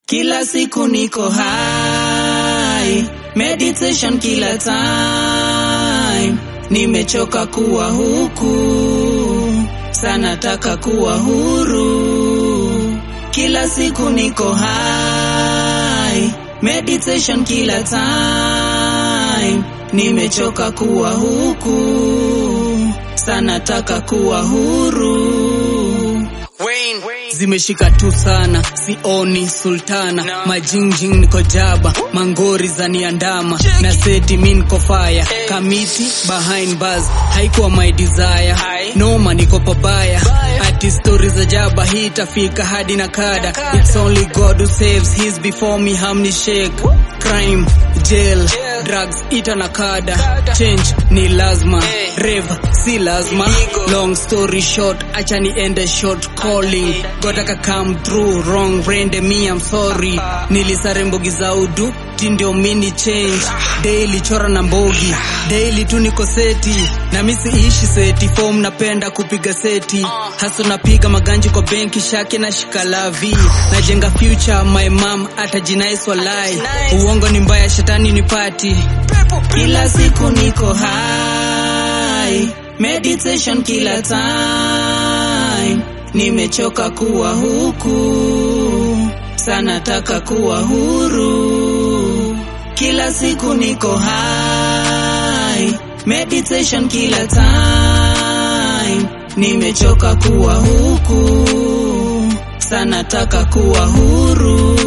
Kila siku niko high, meditation kila time. Nimechoka kuwa huku, sana taka kuwa huru. Kila siku niko high, meditation kila time. Nimechoka kuwa huku, sana taka kuwa huru. Zimeshika tu sana, sioni sultana No. majingjing niko jaba, mangori za niandama na seti mi niko fire, kamiti behind bars haikuwa my desire, Hai. noma niko pabaya, Baya. ati stories za jaba hii itafika hadi na kada, kada. it's only God who saves, he's before me hamni shake, crime jail, Jail. drugs ita na kada, Kada. change ni lazima, Hey. rev si lazima, Illegal. long story short, acha niende short calling, gotaka come through wrong rende me I'm sorry, nilisare mbogi za udu ti ndio mini change daily chora na mbogi daily tu niko seti na misi ishi seti form napenda kupiga seti haso napiga maganji kwa benki shake na shikalavi najenga future my mom atajinais walai uongo ni mbaya shetani ni pati kila siku niko high meditation kila time nimechoka kuwa huku sana taka kuwa huru kila siku niko high meditation kila time nimechoka kuwa huku sana taka kuwa huru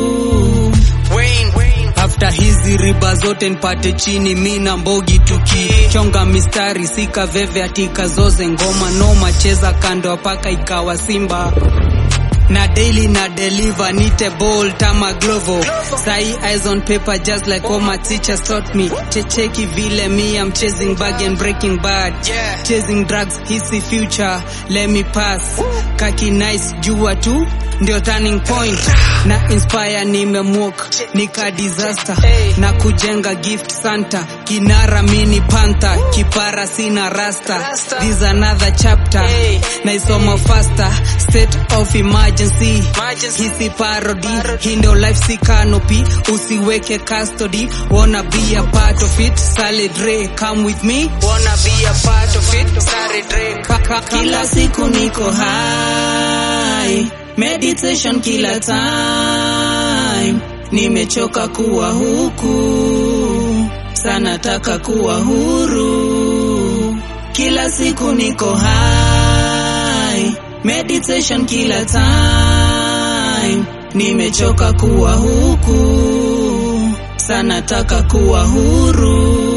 after hizi riba zote nipate chini mi na mbogi tukichonga mistari sika veve atika zoze ngoma noma cheza kando paka ikawa simba na daily na deliver nite ball tama glovo sai eyes on paper just like what my teachers taught me checheki vile me I'm chasing bag and breaking bad Yeah. chasing drugs hisi future let me pass kaki nice jua tu ndio turning point na inspire nimemwok nika disaster Hey. na kujenga gift santa kinara mini panta kipara sina rasta Rasta. this another chapter Hey. naisoma faster state of emergency Emergency. hisi parody hii ndio life si canopy usiweke custody wanna be a part of it Sally Dre come with me Wanna be a part of it, Sari Drake. Ka- ka- kila siku niko high meditation kila time nimechoka kuwa huku sana taka kuwa huru kila siku niko high meditation kila time nimechoka kuwa huku sana taka kuwa huru